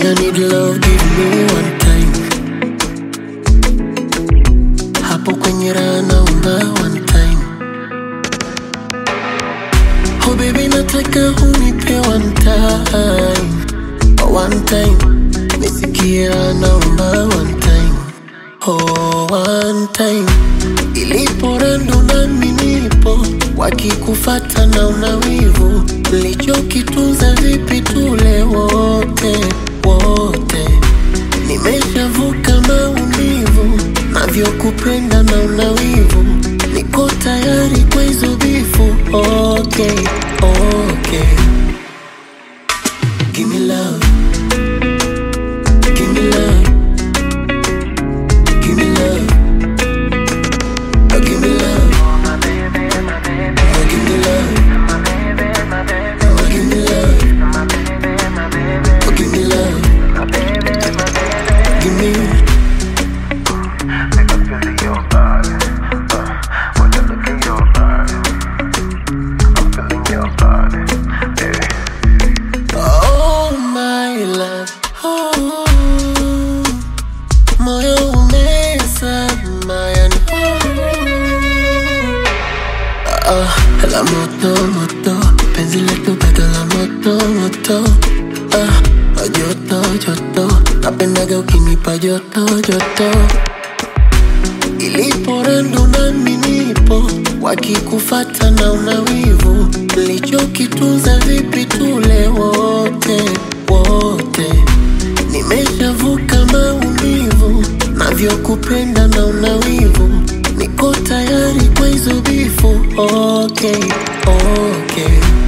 I need love, give me one time. Hapo kwenye raha naomba one time. Oh baby, nataka unipe one time. One time. Nisikie raha naomba one time. Oh, one time. Ilipo rando nami nipo, wakikufata na unawivu, lichokitunza vipi tule wote wote. Nimeshavuka maumivu, navyokupenda na unawivu, niko tayari kwa hizo bifu. Okay, okay. Give me love, give me love, give me love. Oh, give me love. Oh, give me love. Oh, give me love. Oh, give me love. Give me. Make I feel your body. Uh, when I look in your body, I'm feeling your body. Yeah. Oh, my love. Oh, moyo umezama yani. Oh, la moto moto, penzi letu bado la moto moto. Ah, joto joto, napendaga ukinipa joto joto. Ilipo rando nami nipo, wakikufata na unawivu, lichokitunza vipi tule wote wote. Nimeshavuka maumivu, navyokupenda na unawivu, niko tayari kwa hizo bifu. Okay, okay.